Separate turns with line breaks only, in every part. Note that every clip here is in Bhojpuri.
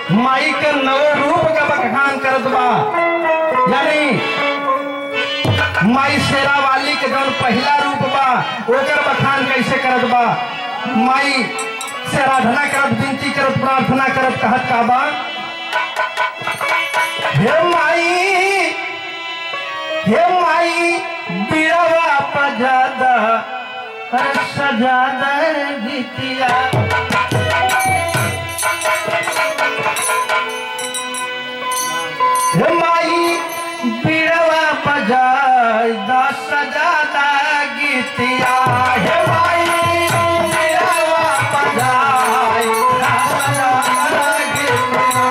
माई के नव रूप का बखान करत बा यानी माई शेरा वाली के जौन पहला रूप बा ओकर बखान कैसे करत बा माई से आराधना करत विनती करत प्रार्थना करत कहत का बा हे माई हे माई बिरवा पजादा हर सजादा गीतिया हे माई बिरवा बजाय दस सजादा गीतिया हे माई बिरवा बजाय दस सजादा गीतिया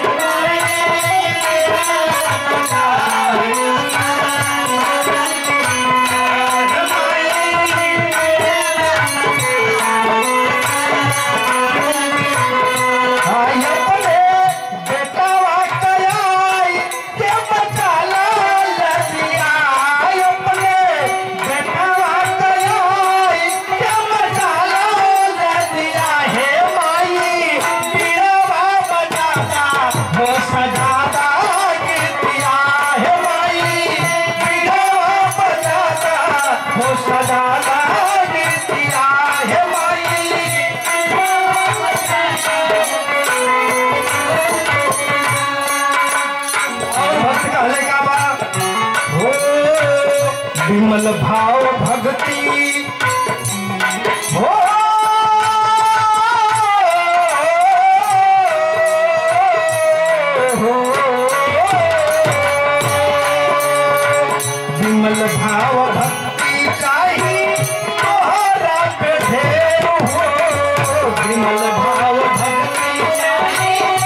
आई अपने बेटावा कयाई के बचाला लदिया आई अपने बेटावा कयाई के बचाला लदिया हे माई पीड़ावा बजाता हो सजाता गीतिया हे माई पीड़ावा बजाता हो सजाता गीतिया हे माई और भक्त कहले का बा हो विमल भाव भक्ति हो विमल भाव भक्ति चाही तोहरा पे ढेर हो विमल भाव भक्ति चाही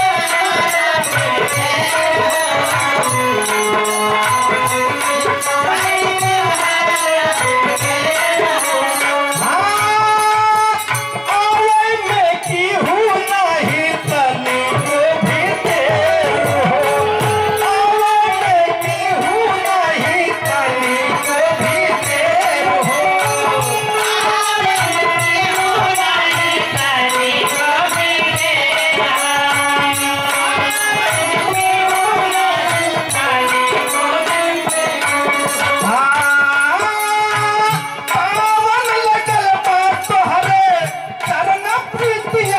पावन लगल बा तोहरे चरण प्रीतिया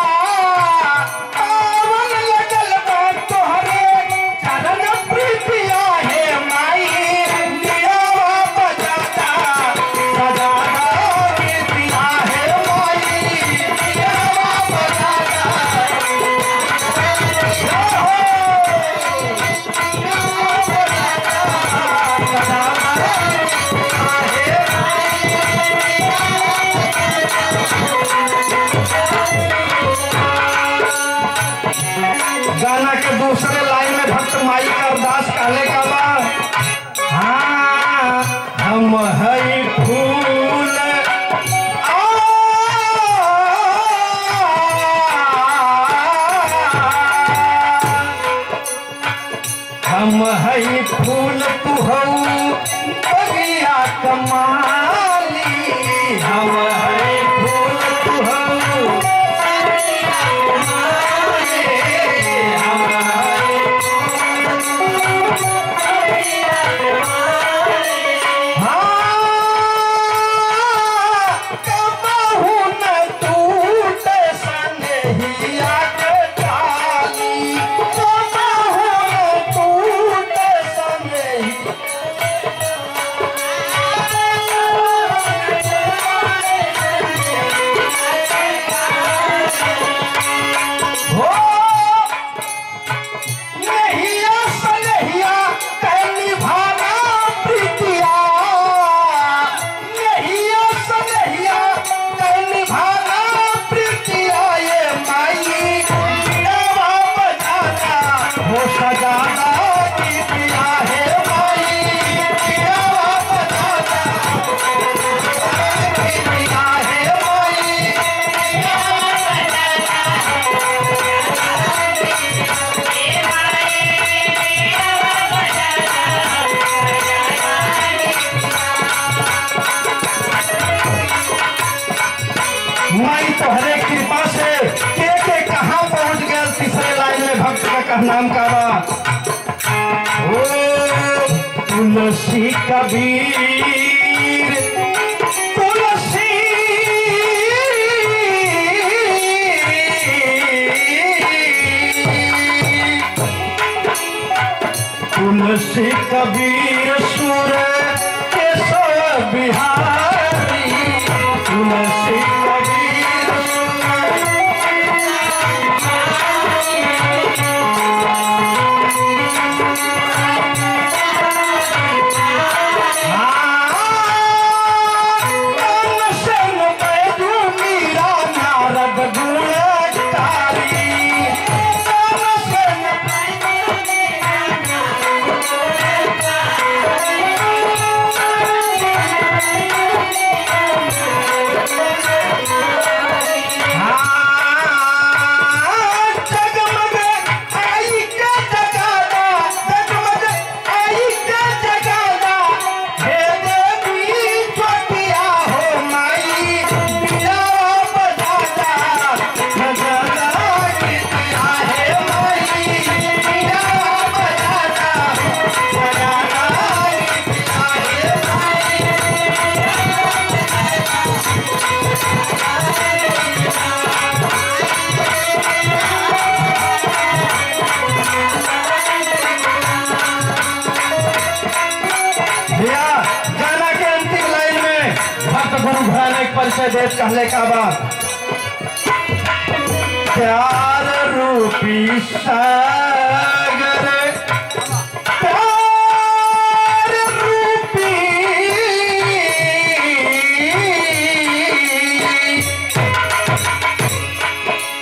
पावन लगल बा तोहरे चरण प्रीतिया हे माई दियावा बजाता सजाता प्रीतिया हे माई दियावा बजाता गाना के दूसरे लाइन में भक्त माई का अरदास कहले का बा हाँ हम हई फूल हम हई फूल तू हऊ बगिया कमाली हम हई फूल तू हऊ हम हई टूट का नाम का बा ओ तुलसी कबीर तुलसी तुलसी कबीर सुर केशव बिहारी तुलसी कबीर सुर भैया गाना के अंतिम लाइन में भक्त गुरु भयानक परिचय देश कहले का बात प्यार रूपी सागर प्यार रूपी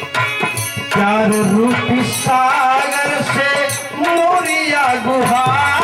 प्यार रूपी सागर से मोरिया गुहार